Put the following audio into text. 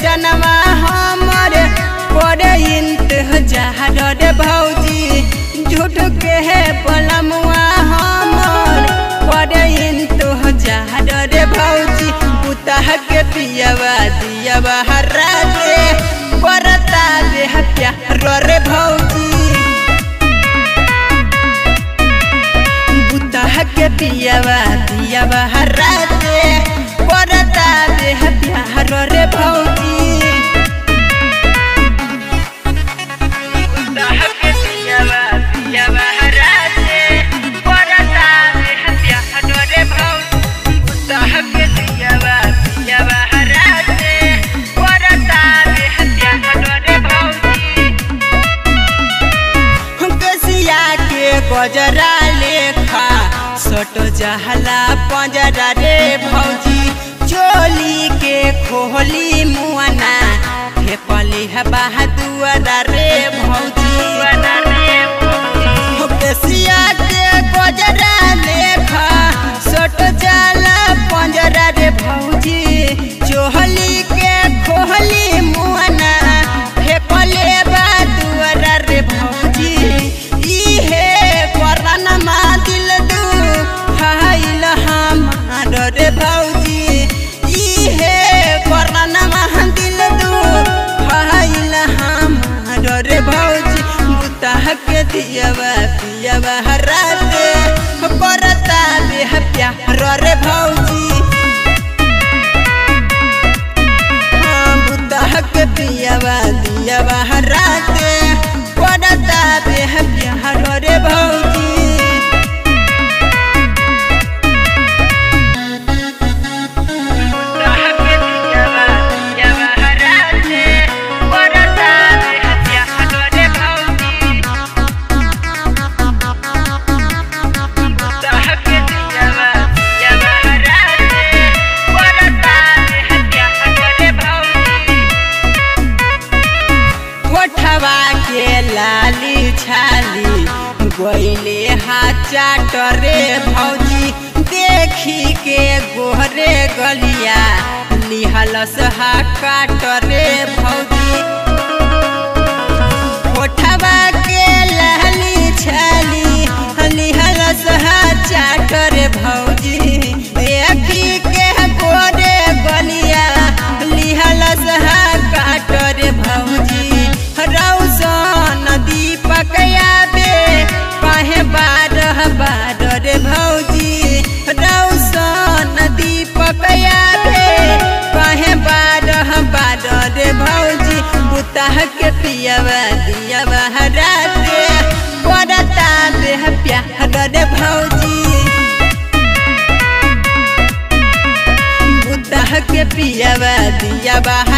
जनवा हमर करे इंतजार रे भौजी झूठ के है पलमुआ हमर करे इंतजार रे भौजी पुतह के पियवा दियवा हरा दे करता दे प्यार रे भौजी बुतह के पियवा दियवा हरा दे करता दे प्यार रे भौजी बुतह के पियवा दियवा हरा दे करता दे प्यार रे भौजी बुतह के पियवा दियवा हरा दे करता दे प्यार रे भौजी कसिया के गजरा लेखा सट जहला पंजरा रे भौजी चोली के खोली मुआना फेपली है बहादुआरा रे भौजी कसिया के गजरा लेखा सट जला पंजरा रे भौजी चोहली के खोली मुआना फेपले बहादुआरा रे भौजी इहे करनमा दिल दू हाइल हमार रे भौजी इहे करनमा दिल दू हाइल हमार रे भौजी बुतह के दियवा पियवा हरा दे करता दे प्यार रे भौजी हाँ, बुतह के पियवा दियवा हरा दे करता दे प्यार रे भौजी कोठवा के लाली छाली गोइले हाथ चाटरे भौजी देखी के गोहरे गलिया लिहलस हा काटरे भौजी कोठवा के लाली छाली लिहलस हा चाटरे भौजी देखी के गोरे गलिया लिहलस हा काटरे भौजी रौसन दीपक याबे काहे बारह बारह रे भौजी रौसन दीपक याबे काहे बारह बारह रे भौजी बुतह के पियवा दियवा हरा दे करता दे प्यार रे भौजी बुतह के पियवा दियवा